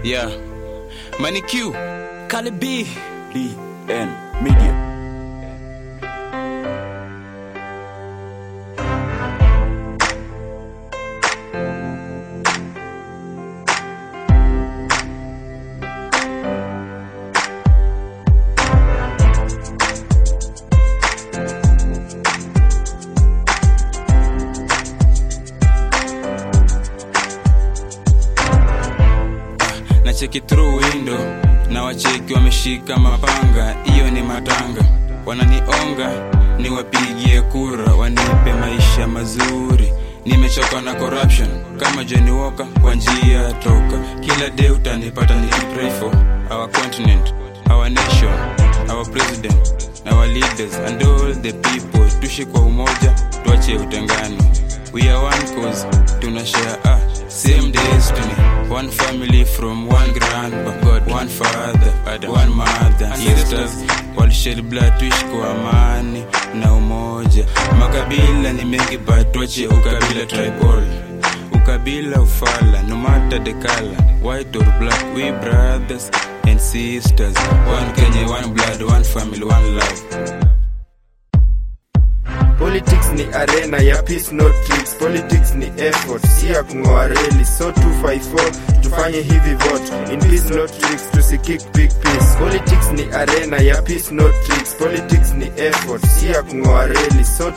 Yeah. Money Q. Kali B. DN Media. na cheki through window na wacheki wameshika mapanga, hiyo ni matanga. Wananionga niwapigie kura, wanipe maisha mazuri. Nimechoka na corruption kama Johnny Walker, kwa njia toka. Kila day utanipata nikipray for our continent, our nation, our president, our leaders and all the people. Tuishi kwa umoja, tuache utengano. We are one cause, tuna share ah, same destiny. One family from one grandpa, God, one father, one mother. Sisters, walished blood, tuishi kwa amani na umoja. Makabila ni mengi but tuache ukabila tribal. Ukabila ufala, no matter the color, white or black, we brothers and sisters. One Kenya, one blood, one family, one love. Politics ni arena ya peace not tricks. Politics ni effort, si ya kung'oa reli. So 254 tufanye hivi vote in peace not tricks, tusikick big peace. Politics ni arena ya peace not tricks. Politics ni effort, si ya kung'oa reli. So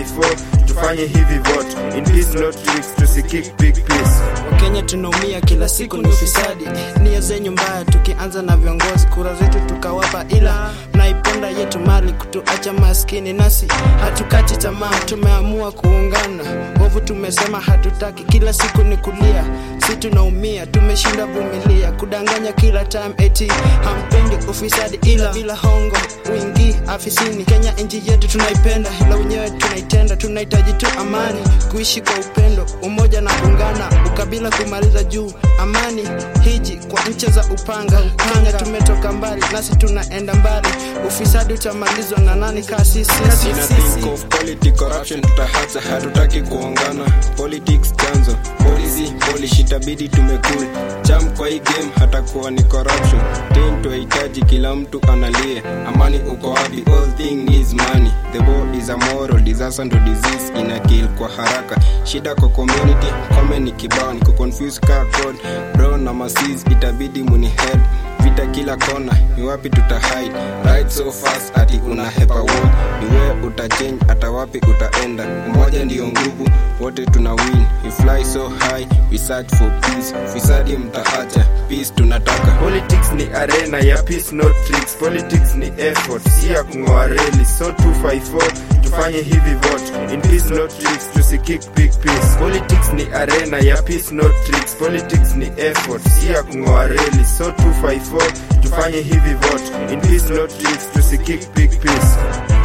254 tufanye hivi vote in peace not tricks, tusikick big peace. Wakenya tunaumia kila siku ni ufisadi, nia zenyu mbaya, tukianza na viongozi, kura zetu tukawapa, ila mnaiponda yetu mali kutuacha maskini, nasi hatukati tamaa, tumeamua kuungana. Ovu tumesema hatutaki, kila siku ni kulia, si tunaumia, tumeshinda vumilia, kudanganya kila time, eti hampendi ufisadi, ila bila hongo wingi afisini. Kenya nchi yetu tunaipenda, ila wenyewe tunaitenda, tunahitaji tu amani, kuishi kwa upendo, umoja na kuungana, ukabila kumaliza juu, amani hiji kwa nchi za upanga. Kenya tumetoka mbali, nasi tunaenda mbali, ufisadi utamalizwa na nani kaa sisi? Sina think of politics corruption tutahacha hatutaki kuongana politics chanzo policy polish itabidi tumekul cham kwa hii game hatakuwa ni corruption ten tuhitaji kila mtu analie amani uko wapi all thing is money the war is a moral disaster ndo disease ina kill kwa haraka shida kwa community kome ni kibao ni kuconfuse kaa code bro na masis itabidi muni head vita kila kona ni wapi tutahide right so fast ati unahepa war ni wewe utachange hata wapi utaenda umoja ndiyo nguvu wote tuna win we fly so high we search for peace fisadi mtaacha peace tunataka Politics ni arena ya peace not tricks. Politics ni effort, si ya kung'oa reli. So 254 tufanye hivi vote in peace not tricks, tusikick big peace. Politics ni arena ya peace not tricks. Politics ni effort, si ya kung'oa reli. So 254 tufanye hivi vote in peace not tricks, tusikick big peace.